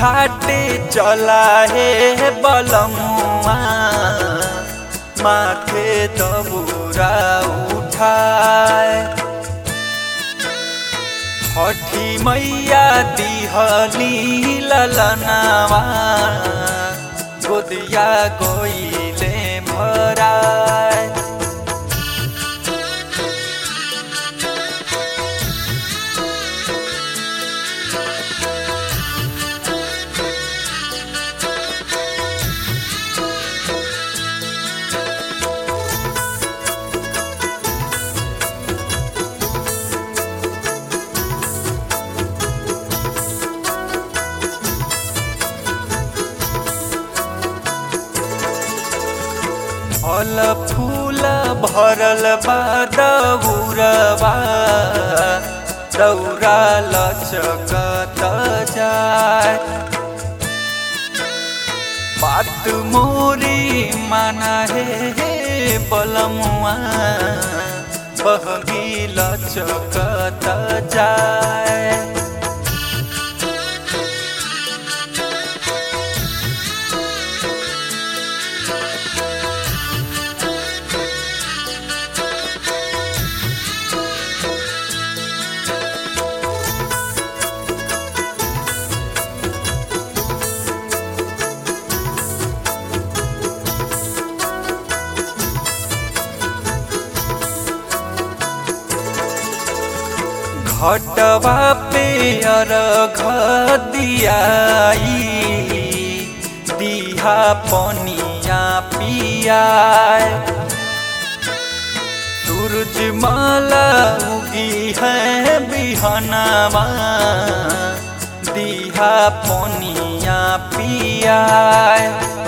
घाटे चला हे बलमुआ माथे दबुरा उठाए छठी मैया दिहली ललनावा गोदिया गोइले भराए फल फूल भरल बा दौरबा दौरा लचकत जाय बात मोरी माना हे बलमुआ बहगी लचकत जाय घटवा पे अर्घ दियाई दिहा पनिया पियाए सूरज माला उगी है बिहनवा दिहा पनिया पियाए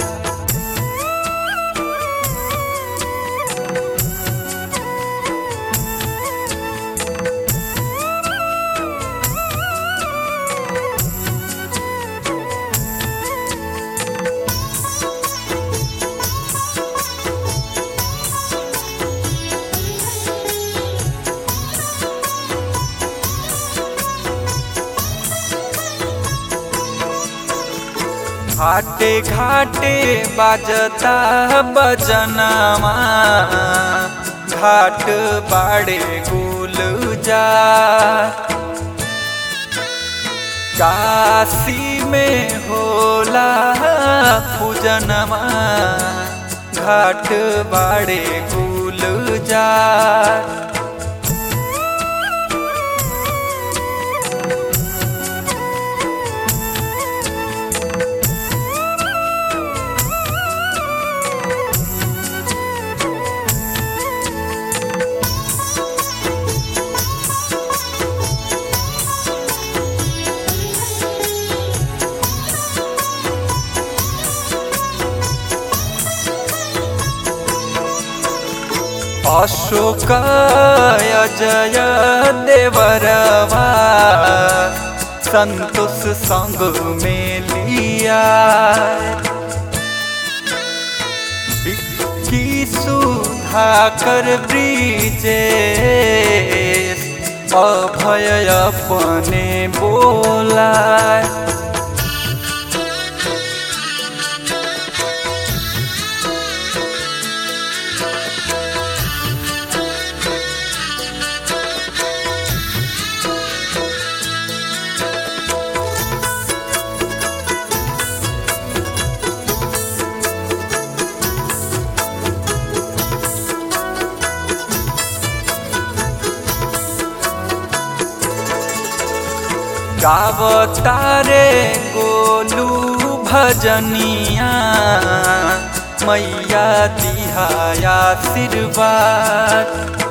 घाटे घाटे बाजता बजनमा घाट बाड़े गुल जा काशी में होला पूजनमा घाट बाड़े गुल जा अशोक अजय देवरवा संतोष संग में लिया विक्की सुधाकर ब्रिजेश अभय अपने बोला गावतारे गोलू भजनिया मैया दिहाया आशीर्वाद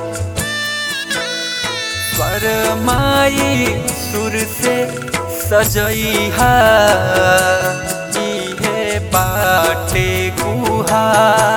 स्वर माई सुर से सजैहा इहे बाटे गुहा